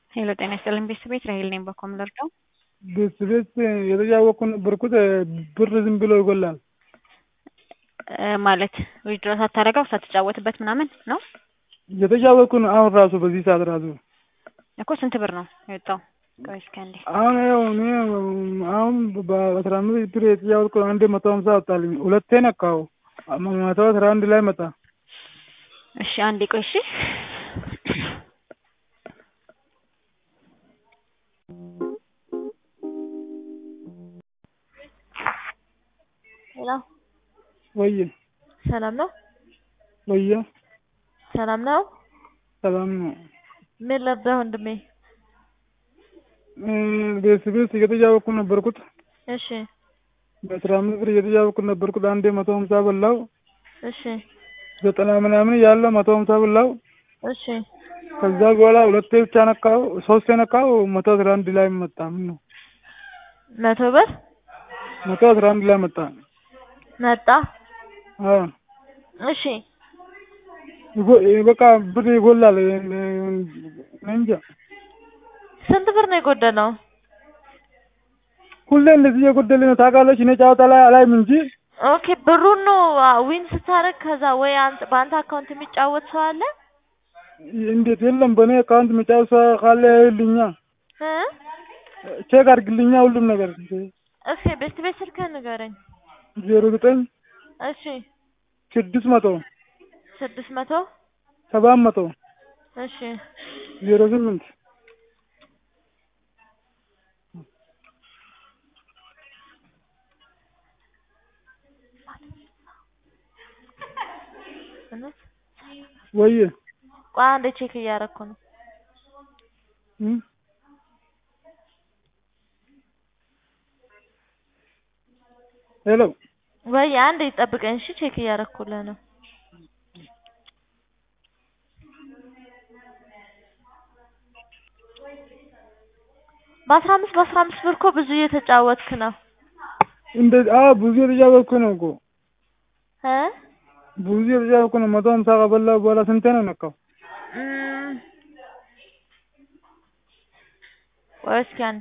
ሄሎ ጤና ይስጥልኝ ቤተሰቤት ራሄል ነኝ። በኮም ልርዳው? ቤት ቤት የተጫወኩ ነበርኩት ብር ዝም ብሎ ይጎላል። ማለት ዊድሮ ሳታደርገው ሳትጫወትበት ምናምን ነው የተጫወኩ ነው። አሁን ራሱ በዚህ ሰዓት ራሱ እኮ ስንት ብር ነው የወጣው? ቆይ እስኪ አንዴ አሁን ያው እኔ አሁን በአስራ አምስት ብር የተጫወትኩ አንዴ መቶ ሀምሳ ወጣልኝ። ሁለቴ ነካው መቶ አስራ አንድ ላይ መጣ። እሺ አንዴ ቆይ እሺ ሄሎ ወየ ሰላም ነው? ወየ ሰላም ነው? ሰላም ነው። ምን ልርዳህ ወንድሜ? ቤት ቤት እየተጫወኩ ነበርኩት እሺ በአስራ አምስት ብር እየተጫወኩ ነበርኩት። አንዴ መቶ ሀምሳ በላው እሺ ዘጠና ምናምን ያለው መቶ ሀምሳ በላው። እሺ ከዛ በኋላ ሁለቴ ብቻ ነካው፣ ሶስቴ ነካው መቶ አስራ አንድ ላይ መጣ። ምን ነው መቶ ብር መቶ አስራ አንድ ላይ መጣ። መጣ። አዎ እሺ ይጎ- በቃ ብር ይጎላል። እኔ እንጃ ስንት ብር ነው የጎደለው? ሁሌ እንደዚህ እየጎደለ ነው ታውቃለች። እኔ ጨዋታ ላይ አላይም እንጂ ኦኬ ብሩን ነው ዊን ስታደርግ ከዛ ወይ አንተ በአንተ አካውንት የሚጫወት ሰው አለ እንዴት የለም። በእኔ አካውንት መጫወት ሰው ካለ ይልኛ እ ቼክ አድርግልኛ ሁሉም ነገር እሺ ቤት ቤት ስልክህን ንገረኝ። ዜሮ ዘጠኝ እሺ ስድስት መቶ ስድስት መቶ ሰባት መቶ እሺ ዜሮ ስምንት እውነት ወየ ቆይ አንዴ ቼክ እያደረኩ ነው። እም? ሄሎ ወይ አንዴ ጠብቀኝ እሺ ቼክ እያደረኩልህ ነው። በአስራ አምስት በአስራ አምስት ብር እኮ ብዙ እየተጫወትክ ነው እንደ አዎ ብዙ የተጫወትኩ ነው እኮ እ ብዙ የተጫወትኩ ነው። መቶ ሀምሳ ከበላሁ በኋላ ስንቴ ነው ነካው? እም፣ ቆይ እስኪ አንዴ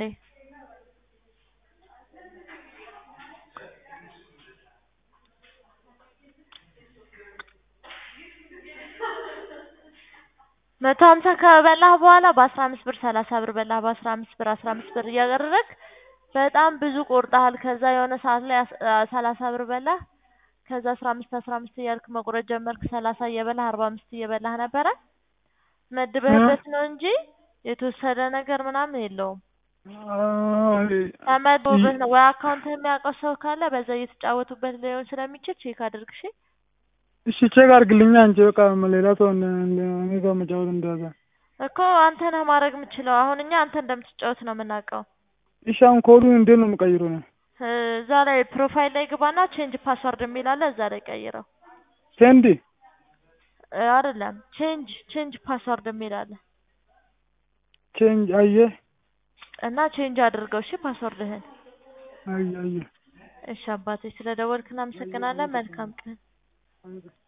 መቶ ሀምሳ ከበላህ በኋላ በአስራ አምስት ብር ሰላሳ ብር በላህ በአስራ አምስት ብር አስራ አምስት ብር እያደረግክ በጣም ብዙ ቆርጠሃል። ከዛ የሆነ ሰዓት ላይ አስ- አ- ሰላሳ ብር በላህ። ከዛ አስራ አምስት አስራ አምስት እያልክ መቁረጥ ጀመርክ። ሰላሳ እየበላህ አርባ አምስት እየበላህ ነበረ። መድበህበት ነው እንጂ የተወሰደ ነገር ምናምን የለውም። አዎ፣ ተመድቦበት ነው ወይ አካውንት የሚያውቀው ሰው ካለ በዛ እየተጫወቱበት ሊሆን ስለሚችል ቼክ አድርግ እሺ። እሺ ቼክ አድርግልኛ አንቺ በቃ ሌላ ሰው እንደ- እንደ- እኔ ጋር መጫወት እንደዛ እኮ አንተ ነህ ማድረግ የምችለው። አሁን እኛ አንተ እንደምትጫወት ነው የምናውቀው። እሺ አሁን ኮዱን እንዴት ነው የምቀይረው ነው? እ፣ እዛ ላይ ፕሮፋይል ላይ ግባና ቼንጅ ፓስወርድ የሚል አለ። እዛ ላይ ቀይረው። ሴንዲ እ፣ አይደለም ቼንጅ ቼንጅ ፓስወርድ የሚል አለ ቼንጅ አየ እና ቼንጅ አድርገው እሺ ፓስወርድህን። አየ አየ እሺ አባቴ ስለ ደወልክ እናመሰግናለን። መልካም ቀን።